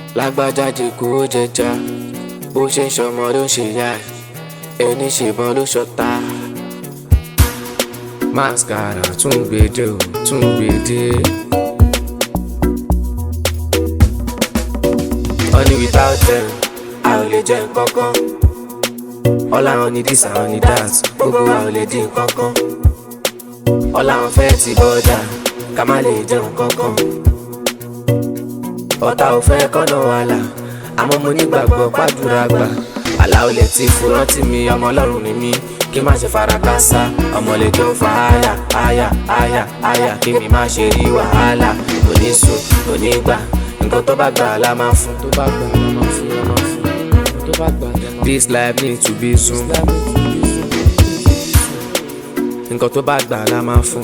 lágbájá jẹ̀kú ó jẹja bó ṣe ń ṣọmọ ló ń ṣe yá ẹ̀ ẹni ṣèbọn ló ṣọta. mascara tún gbèdé o tún gbèdé. honey without them a ò lè jẹ nǹkankan. ọlá wọn ni this àwọn ni that gbogbo wa ò lè dín nǹkankan. ọlá wọn fẹ́ ti bọ́dà ká má lè jẹun kankan. ọ̀tá ò fẹ́ kọ́nà wàhálà àmọ́ mo nígbàgbọ́ pàdúrà gbà. àlá ò lè ti fúrán tì mí ọmọ ọlọ́run ni mí kí má ṣe fara kásá ọmọ lè tó fa àyà àyà àyà àyà kí mi má ṣe rí wàhálà kò ní sùn kò ní gbà nǹkan tó bá gbà la máa fún. tó bá gbà la máa fún la máa fún tó bá gbà la máa fún. this life need to be soon. nǹkan tó bá gbà la máa fún.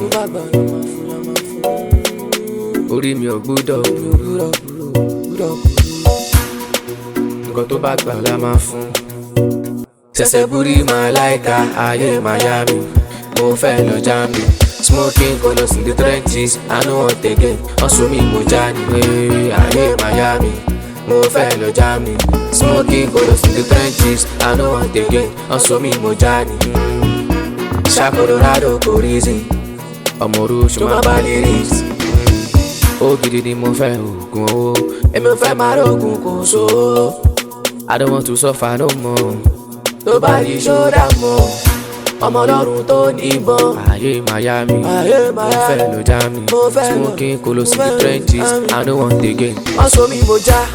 orí mi ò gbúdọ̀ gbúdọ̀ gbúdọ̀ nǹkan tó bá gbà la máa fún. ṣẹ̀ṣẹ̀ búrí màláìka ayé Miami mo fẹ́ lọ já mi. Smoking colors in the trenches, I know what they get. Also me mo jani, hey, ayé Miami, mo fẹ́ lọ já mi. Smoking colors in the trenches, I know what they get. Also me mo jani. Ṣá Colorado kò reason, ọmọ oruṣu máa bá lyrics. Ó gidi ni mo fẹ́ oògùn owó, èmi ò fẹ́ máa rògùn kò so. I don't want to suffer no more. Tó bá yí ṣọ́dà mọ́ ọmọ ọlọ́run tó níbọn. ayé Miami Ayé mo Miami. fẹ́ lọ já mi Mo fẹ́ lọ- smoking colos in mo the fẹ́ lọ trenches já mi. I no want again. wọ́n so mi mo já.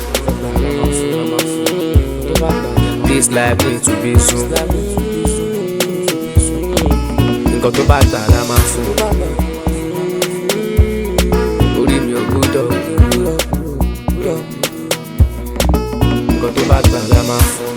this life need to be soon. nǹkan tó bá gbà la máa fún. orí mi ò gbúdọ̀ nǹkan tó bá gbà la máa fún.